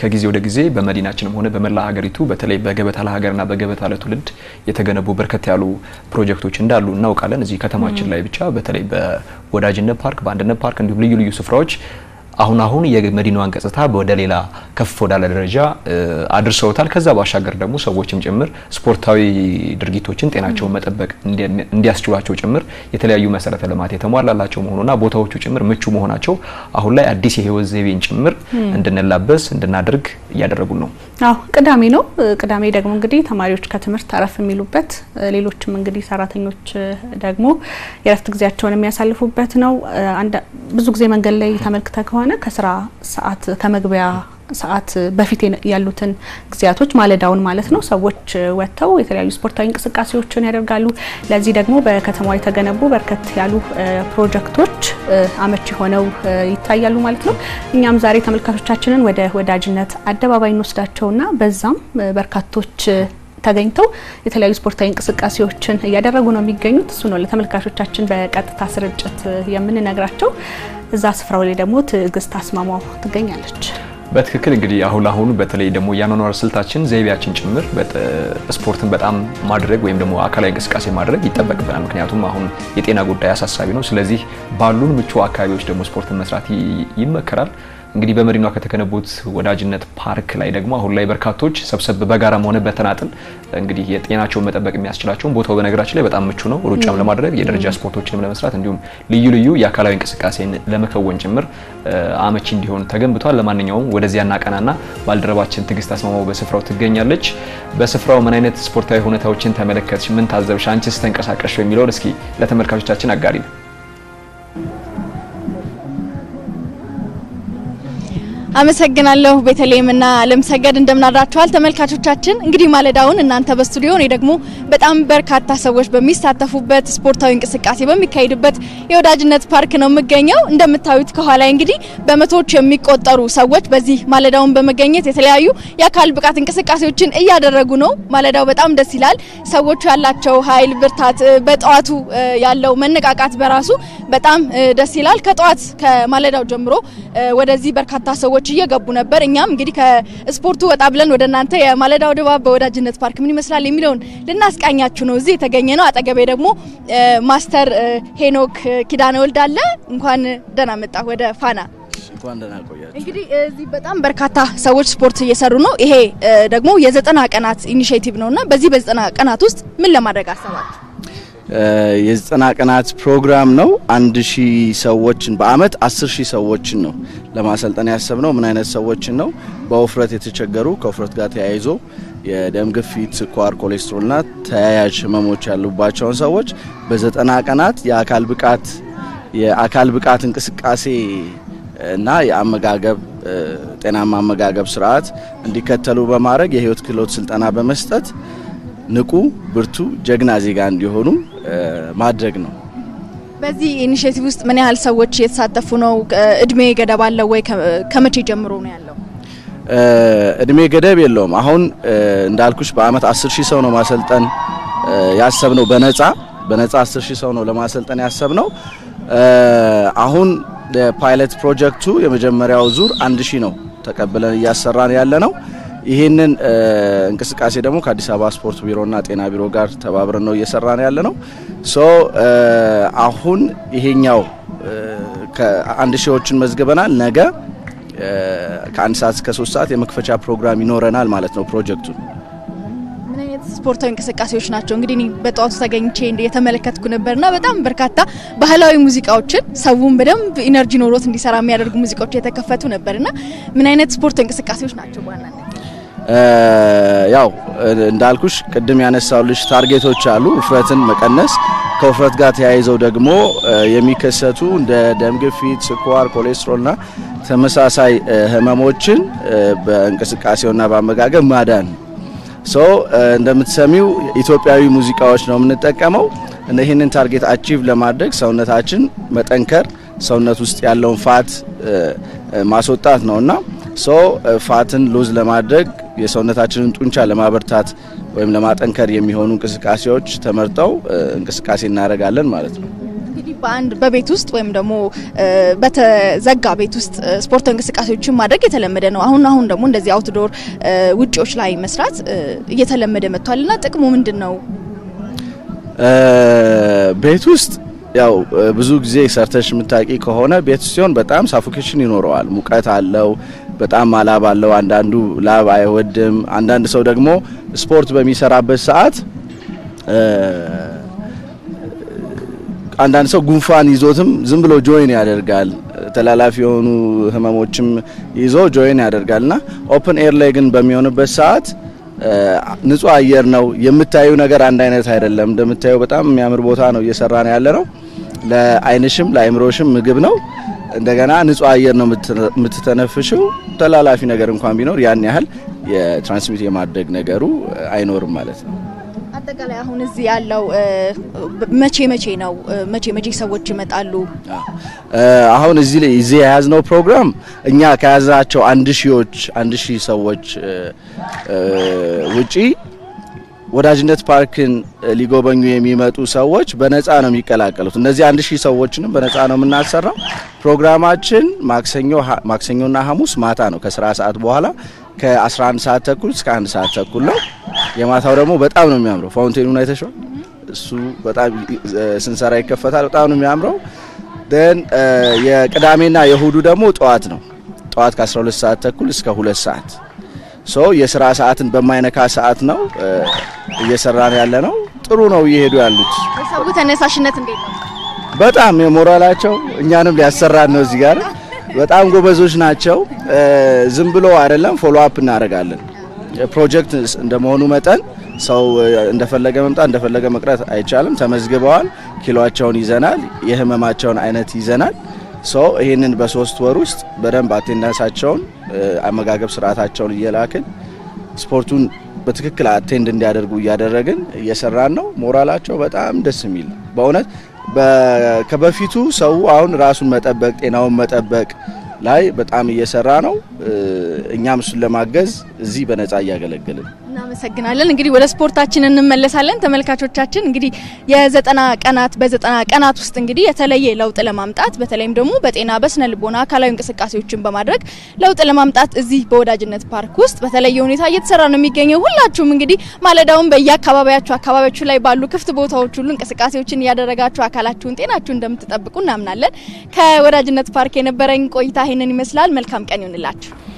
ከጊዜ ወደ ጊዜ በመዲናችንም ሆነ በመላ ሀገሪቱ በተለይ በገበታ ለሀገርና በገበታ ለትውልድ የተገነቡ በርከት ያሉ ፕሮጀክቶች እንዳሉ እናውቃለን። እዚህ ከተማችን ላይ ብቻ በተለይ በወዳጅነት ፓርክ፣ በአንድነት ፓርክ እንዲሁም ልዩ ልዩ ስፍራዎች አሁን አሁን የመዲናዋን ገጽታ ወደ ሌላ ከፍ ወዳለ ደረጃ አድርሰውታል። ከዛ ባሻገር ደግሞ ሰዎችም ጭምር ስፖርታዊ ድርጊቶችን ጤናቸውን መጠበቅ እንዲያስችሏቸው ጭምር የተለያዩ መሰረተ ልማት የተሟላላቸው መሆኑና ቦታዎቹ ጭምር ምቹ መሆናቸው አሁን ላይ አዲስ የህይወት ዘይቤን ጭምር እንድንላበስ እንድናደርግ እያደረጉን ነው። አዎ ቅዳሜ ነው። ቅዳሜ ደግሞ እንግዲህ ተማሪዎች ከትምህርት አረፍ የሚሉበት፣ ሌሎችም እንግዲህ ሰራተኞች ደግሞ የረፍት ጊዜያቸውን የሚያሳልፉበት ነው። ብዙ ጊዜ መንገድ ላይ ተመልክተ ከሆነ ከስራ ሰዓት ከመግቢያ ሰዓት በፊት ያሉትን ጊዜያቶች ማለዳውን ማለት ነው ሰዎች ወጥተው የተለያዩ ስፖርታዊ እንቅስቃሴዎችን ያደርጋሉ። ለዚህ ደግሞ በከተማዋ የተገነቡ በርከት ያሉ ፕሮጀክቶች አመቺ ሆነው ይታያሉ ማለት ነው። እኛም ዛሬ ተመልካቾቻችንን ወደ ወዳጅነት አደባባይ እንወስዳቸውና በዛም በርካቶች ተገኝተው የተለያዩ ስፖርታዊ እንቅስቃሴዎችን እያደረጉ ነው የሚገኙት። እሱ ነው ለተመልካቾቻችን በቀጥታ ስርጭት የምንነግራቸው። እዛ ስፍራው ላይ ደግሞ ትዕግስት አስማማው ትገኛለች። በትክክል እንግዲህ አሁን አሁን በተለይ ደግሞ የአኗኗር ስልታችን ዘይቤያችን ጭምር ስፖርትን በጣም ማድረግ ወይም ደግሞ አካላዊ እንቅስቃሴ ማድረግ ይጠበቅብናል። ምክንያቱም አሁን የጤና ጉዳይ አሳሳቢ ነው። ስለዚህ ባሉን ምቹ አካባቢዎች ደግሞ ስፖርትን መስራት ይመከራል። እንግዲህ በመዲናዋ ከተገነቡት ወዳጅነት ፓርክ ላይ ደግሞ አሁን ላይ በርካቶች ሰብሰብ በጋራም ሆነ በተናጥል እንግዲህ የጤናቸውን መጠበቅ የሚያስችላቸውን ቦታው በነገራችን ላይ በጣም ምቹ ነው። ሩጫም ለማድረግ የደረጃ ስፖርቶችንም ለመስራት እንዲሁም ልዩ ልዩ የአካላዊ እንቅስቃሴን ለመከወን ጭምር አመቺ እንዲሆን ተገንብቷል። ለማንኛውም ወደዚያ እናቀናና ባልደረባችን ትዕግስት አስማማው በስፍራው ትገኛለች። በስፍራው ምን አይነት ስፖርታዊ ሁኔታዎችን ተመለከትሽ? ምን ታዘብሽ? አንቺስ ተንቀሳቀሽ የሚለውን እስኪ ለተመልካቾቻችን አጋሪ ነው። አመሰግናለሁ ቤተልሔም እና ለምሰገድ እንደምናድራችኋል ተመልካቾቻችን። እንግዲህ ማለዳውን እናንተ በስቱዲዮ እኔ ደግሞ በጣም በርካታ ሰዎች በሚሳተፉበት ስፖርታዊ እንቅስቃሴ በሚካሄድበት የወዳጅነት ፓርክ ነው የምገኘው። እንደምታዩት ከኋላ እንግዲህ በመቶዎች የሚቆጠሩ ሰዎች በዚህ ማለዳውን በመገኘት የተለያዩ የአካል ብቃት እንቅስቃሴዎችን እያደረጉ ነው። ማለዳው በጣም ደስ ይላል። ሰዎቹ ያላቸው ኃይል፣ ብርታት፣ በጠዋቱ ያለው መነቃቃት በራሱ በጣም ደስ ይላል። ከጠዋት ከማለዳው ጀምሮ ወደዚህ በርካታ ሰዎች እየገቡ ነበር። እኛም እንግዲህ ከስፖርቱ ወጣ ብለን ወደ እናንተ የማለዳው ድባብ በወዳጅነት ፓርክ ምን ይመስላል የሚለውን ልናስቃኛችሁ ነው እዚህ የተገኘ ነው። አጠገቤ ደግሞ ማስተር ሄኖክ ኪዳነ ወልድ አለ። እንኳን ደህና መጣ ወደ ፋና። እንግዲህ እዚህ በጣም በርካታ ሰዎች ስፖርት እየሰሩ ነው። ይሄ ደግሞ የዘጠና ቀናት ኢኒሽቲቭ ነው እና በዚህ በዘጠና ቀናት ውስጥ ምን ለማድረግ አሰባችሁ? የዘጠና ቀናት ፕሮግራም ነው። አንድ ሺህ ሰዎችን በአመት አስር ሺህ ሰዎችን ነው ለማሰልጠን ያሰብነው። ምን አይነት ሰዎችን ነው? በውፍረት የተቸገሩ ከውፍረት ጋር ተያይዞ የደም ግፊት፣ ስኳር፣ ኮሌስትሮልና ተያያዥ ህመሞች ያሉባቸውን ሰዎች በዘጠና ቀናት የአካል ብቃት የአካል ብቃት እንቅስቃሴ እና የአመጋገብ ጤናማ አመጋገብ ስርዓት እንዲከተሉ በማድረግ የህይወት ክህሎት ስልጠና በመስጠት ንቁ፣ ብርቱ፣ ጀግና ዜጋ እንዲሆኑ ማድረግ ነው። በዚህ ኢኒሼቲቭ ውስጥ ምን ያህል ሰዎች እየተሳተፉ ነው? እድሜ ገደብ አለው ወይ? ከመቼ ጀምሮ ነው ያለው? እድሜ ገደብ የለውም። አሁን እንዳልኩሽ በአመት 10 ሺህ ሰው ነው ማሰልጠን ያሰብነው በነጻ በነጻ 10 ሺህ ሰው ነው ለማሰልጠን ያሰብነው። አሁን ፓይለት ፕሮጀክቱ የመጀመሪያው ዙር አንድ ሺህ ነው ተቀብለን እያሰራን ያለ ነው። ይህንን እንቅስቃሴ ደግሞ ከአዲስ አበባ ስፖርት ቢሮና ጤና ቢሮ ጋር ተባብረን ነው እየሰራን ያለ ነው። ሶ አሁን ይሄኛው ከአንድ ሺዎችን መዝግበናል። ነገ ከአንድ ሰዓት እስከ ሶስት ሰዓት የመክፈቻ ፕሮግራም ይኖረናል ማለት ነው ፕሮጀክቱን ምን አይነት ስፖርታዊ እንቅስቃሴዎች ናቸው? እንግዲህ እኔ በጠዋቱ ተገኝቼ የተመለከትኩ ነበርና በጣም በርካታ ባህላዊ ሙዚቃዎችን ሰውን በደንብ ኢነርጂ ኖሮት እንዲሰራ የሚያደርጉ ሙዚቃዎች የተከፈቱ ነበርና ምን አይነት ስፖርታዊ እንቅስቃሴዎች ናቸው በዋናነት? ያው እንዳልኩሽ ቅድም ያነሳውልሽ ታርጌቶች አሉ። ውፍረትን መቀነስ፣ ከውፍረት ጋር ተያይዘው ደግሞ የሚከሰቱ እንደ ደም ግፊት፣ ስኳር፣ ኮሌስትሮልና ተመሳሳይ ህመሞችን በእንቅስቃሴውና በአመጋገብ ማዳን ሶ እንደምትሰሚው ኢትዮጵያዊ ሙዚቃዎች ነው የምንጠቀመው። ይህንን ታርጌት አቺቭ ለማድረግ ሰውነታችን መጠንከር፣ ሰውነት ውስጥ ያለውን ፋት ማስወጣት ነውና ሶ ፋትን ሉዝ ለማድረግ የሰውነታችንን ጡንቻ ለማበርታት ወይም ለማጠንከር የሚሆኑ እንቅስቃሴዎች ተመርጠው እንቅስቃሴ እናደርጋለን ማለት ነው። እንግዲህ በአንድ በቤት ውስጥ ወይም ደግሞ በተዘጋ ቤት ውስጥ ስፖርታዊ እንቅስቃሴዎችን ማድረግ የተለመደ ነው። አሁን አሁን ደግሞ እንደዚህ አውትዶር ውጪዎች ላይ መስራት እየተለመደ መጥቷል እና ጥቅሙ ምንድን ነው? ቤት ውስጥ ያው ብዙ ጊዜ ሰርተሽ የምታቂ ከሆነ ቤት ውስጥ ሲሆን በጣም ሳፎኬሽን ይኖረዋል። ሙቀት አለው፣ በጣም ማላብ አለው። አንዳንዱ ላብ አይወድም። አንዳንድ ሰው ደግሞ ስፖርት በሚሰራበት ሰዓት አንዳንድ ሰው ጉንፋን ይዞትም ዝም ብሎ ጆይን ያደርጋል። ተላላፊ የሆኑ ህመሞችም ይዞ ጆይን ያደርጋልና ኦፕን ኤር ላይ ግን በሚሆንበት ሰዓት ንጹህ አየር ነው። የምታዩ ነገር አንድ አይነት አይደለም። እንደምታየው በጣም የሚያምር ቦታ ነው እየሰራ ነው ያለ ነው። ለአይንሽም ለአይምሮሽም ምግብ ነው። እንደገና ንጹህ አየር ነው የምትተነፍሽው። ተላላፊ ነገር እንኳን ቢኖር ያን ያህል የትራንስሚት የማድረግ ነገሩ አይኖርም ማለት ነው። አጠቃላይ አሁን እዚህ ያለው መቼ መቼ ነው? መቼ መቼ ሰዎች ይመጣሉ? አሁን እዚህ ላይ እዚህ የያዝነው ፕሮግራም እኛ ከያዝናቸው አንድ ሺዎች አንድ ሺህ ሰዎች ውጪ ወዳጅነት ፓርክን ሊጎበኙ የሚመጡ ሰዎች በነፃ ነው የሚቀላቀሉት። እነዚህ አንድ ሺህ ሰዎችንም በነፃ ነው የምናሰራው። ፕሮግራማችን ማክሰኞ ማክሰኞና ሐሙስ ማታ ነው ከስራ ሰዓት በኋላ ከ11 ሰዓት ተኩል እስከ አንድ ሰዓት ተኩል ነው። የማታው ደግሞ በጣም ነው የሚያምረው። ፋውንቴኑን አይተሽዋል? እሱ በጣም ስንሰራ ይከፈታል። በጣም ነው የሚያምረው። ደን የቅዳሜና የእሁዱ ደግሞ ጠዋት ነው። ጠዋት ከ12 ሰዓት ተኩል እስከ ሁለት ሰዓት ሶ የስራ ሰዓትን በማይነካ ሰዓት ነው እየሰራን ያለ ነው። ጥሩ ነው እየሄዱ ያሉት። የሰው ተነሳሽነት እንዴት ነው? በጣም የሞራላቸው እኛንም ሊያሰራን ነው። እዚህ ጋር በጣም ጎበዞች ናቸው። ዝም ብሎ አይደለም፣ ፎሎ አፕ እናደርጋለን። ፕሮጀክት እንደመሆኑ መጠን ሰው እንደፈለገ መምጣት እንደፈለገ መቅረት አይቻልም። ተመዝግበዋል። ኪሎቸውን ይዘናል። የህመማቸውን አይነት ይዘናል። ሶ ይህንን በሶስት ወር ውስጥ በደንብ አቴንዳንሳቸውን አመጋገብ ስርዓታቸውን እየላክን ስፖርቱን በትክክል አቴንድ እንዲያደርጉ እያደረግን እየሰራን ነው። ሞራላቸው በጣም ደስ የሚል በእውነት ከበፊቱ ሰው አሁን ራሱን መጠበቅ ጤናውን መጠበቅ ላይ በጣም እየሰራ ነው። እኛም እሱን ለማገዝ እዚህ በነፃ እያገለገልን እናመሰግናለን። እንግዲህ ወደ ስፖርታችን እንመለሳለን። ተመልካቾቻችን እንግዲህ የዘጠና ቀናት በዘጠና ቀናት ውስጥ እንግዲህ የተለየ ለውጥ ለማምጣት በተለይም ደግሞ በጤና በስነ ልቦና አካላዊ እንቅስቃሴዎችን በማድረግ ለውጥ ለማምጣት እዚህ በወዳጅነት ፓርክ ውስጥ በተለየ ሁኔታ እየተሰራ ነው የሚገኘው። ሁላችሁም እንግዲህ ማለዳውን በየአካባቢያችሁ አካባቢዎቹ ላይ ባሉ ክፍት ቦታዎች ሁሉ እንቅስቃሴዎችን እያደረጋችሁ አካላችሁን ጤናችሁን እንደምትጠብቁ እናምናለን። ከወዳጅነት ፓርክ የነበረኝ ቆይታ ይህንን ይመስላል። መልካም ቀን ይሁንላችሁ።